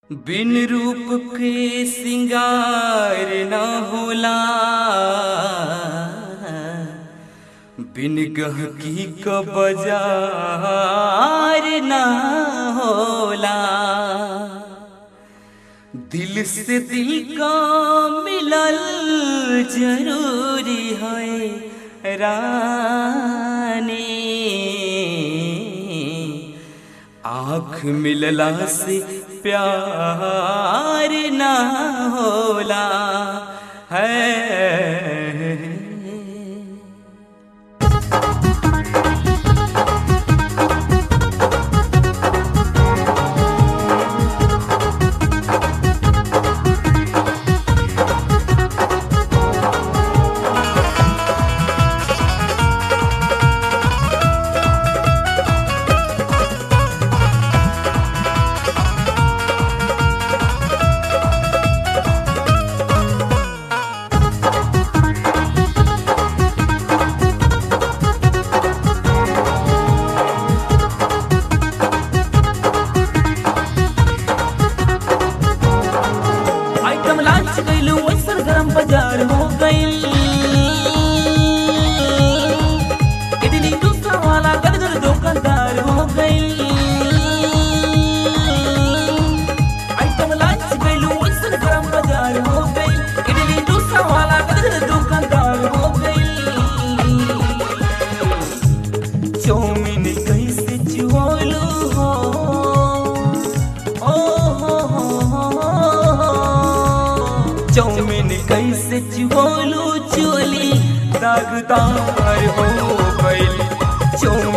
बिन रूप के सिंगार न होला बिन गहकी क बाजार न होला दिल से दिल का मिलल जरूरी है रानी आँख मिलला से प्यार ना होला है आइटम लॉन्च कैलू वैसन गरम बाजार हो गइल इडली डोसा वाला गदगद दुकानदार हो गइल आइटम लॉन्च कैलू वैसन गरम बाजार हो गइल इडली डोसा वाला गदगद दुकानदार हो गइल चौमिन कैसे चुआलू हो ओ हो हो हो चौमिन कैसे चुआलू चोली दागदार हो गइल चौमिन